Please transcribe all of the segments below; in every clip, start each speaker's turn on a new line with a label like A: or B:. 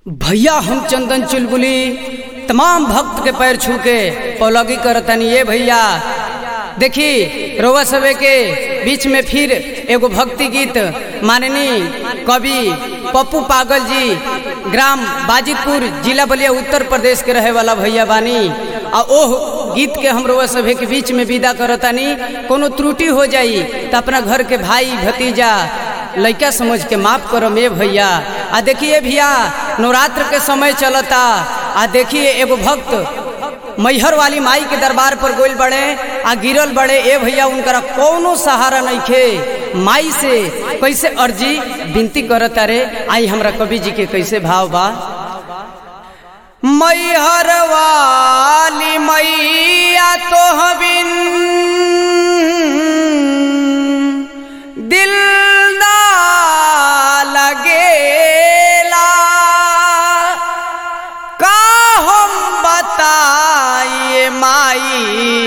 A: भैया हम चंदन चुलबुली तमाम भक्त के पैर छू के पौलगी करतनी ये भैया देखी रोवा सवे के बीच में फिर एगो भक्ति गीत माननी कवि पप्पू पागल जी ग्राम बाजितपुर जिला बलिया उत्तर प्रदेश के रहे वाला भैया बानी आ ओह गीत के हम रोवा सभे के बीच में विदा करतानी कोनो त्रुटि हो जाई तो अपना घर के भाई भतीजा लइका समझ के माफ करो मे भैया आ देखिए भैया नवरात्र के समय चलता आ देखिए एगो भक्त मैहर वाली माई के दरबार पर गोल बड़े आ गिरल बड़े ए भैया उनकरा कोनो सहारा नहीं खे माई से कैसे अर्जी विनती करता रे आई हमरा कवि जी के कैसे भाव बा मैहर वाली मैया तो बिन दिल ना लगेला का हम बताइए माई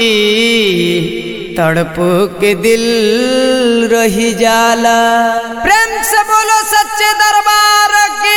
A: तड़प के दिल रही जाला प्रेम से बोलो सच्चे दरबार की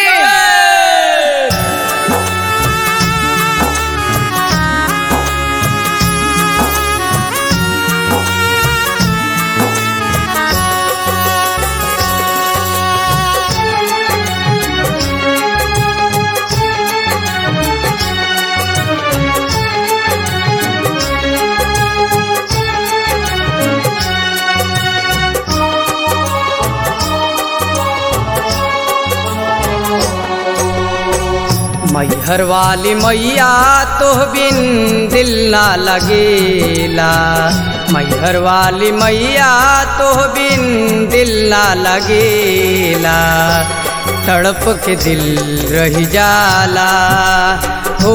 A: मैहर वाली मैया तो बिन दिल ना लगेला मैहर वाली मैया तो बिन दिल ना लगेला तड़प के दिल रही जाला हो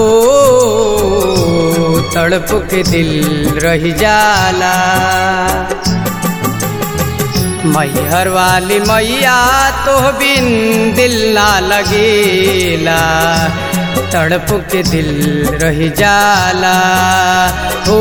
A: तड़प के दिल रही जाला मैहर वाली मैया तो बिन दिल ना लगेला तड़प के दिल रह जाला हो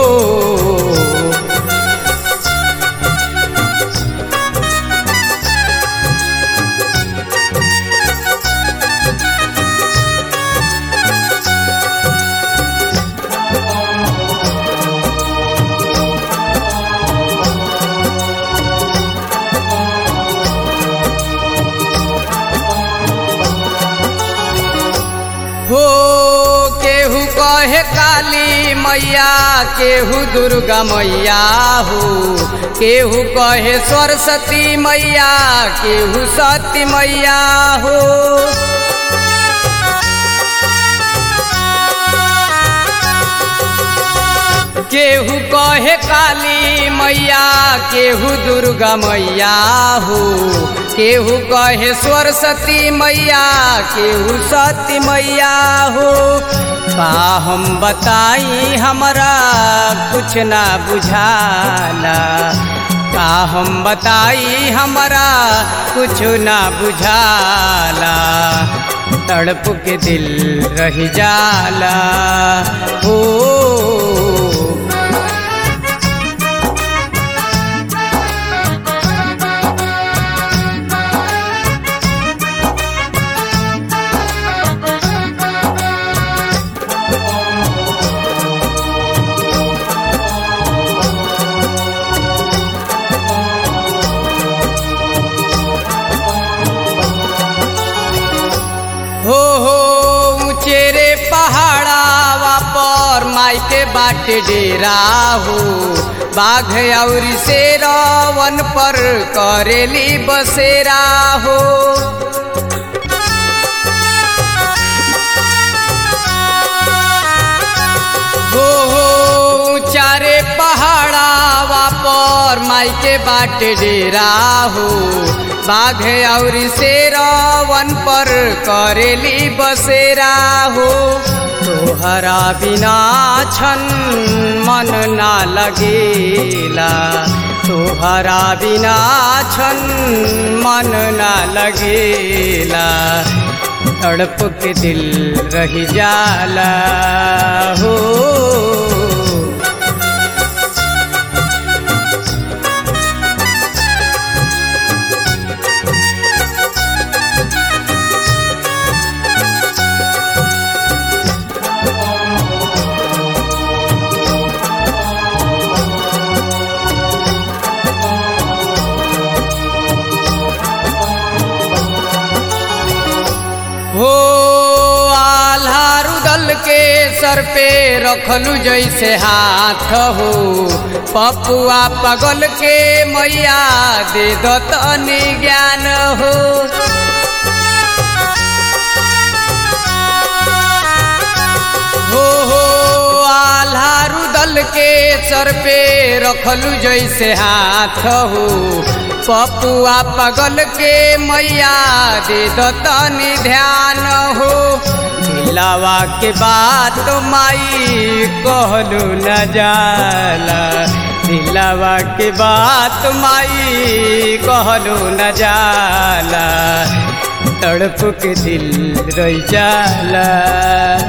A: हो केहू कहे काली मैया केहू दुर्गा मैया हो केहू कहे सरस्वती मैया केहू सती मैया हो केहू कहे काली मैया केहू दुर्गा मैया हो केहू कहे सरस्वती मैया केहू सती मैया हो का हम बताई हमरा कुछ ना बुझाला का हम बताई हमरा कुछ ना बुझाला तड़प के दिल रह जाला हो हो हो ऊंचेरे पहाड़ावा पर माई के बाटे डेरा हो बाघ और शेरवन पर करेली बसेरा हो हो हो चारे पहाड़ावा पर माई के बाटे डेरा हो बाघ और शेरवन पर करेली बसेरा हो तोहरा बिना छन मन ना लगेला तोहरा बिना छन मन ना लगेला तड़प के दिल रह जाला हो हो आल्हा रुदल के सर पे रखलू जैसे हाथ हो पपुआ पगल के मैया दे दो तनी ज्ञान हो हो हो आल्हा रुदल के सर पे रखलू जैसे हाथ हो पपुआ पगल के मैया दे दो तनी ध्यान हो दिलावा के बात माई कहलू न जाला दिलावा के बात माई कहलू न जाला तड़प के दिल रही जाला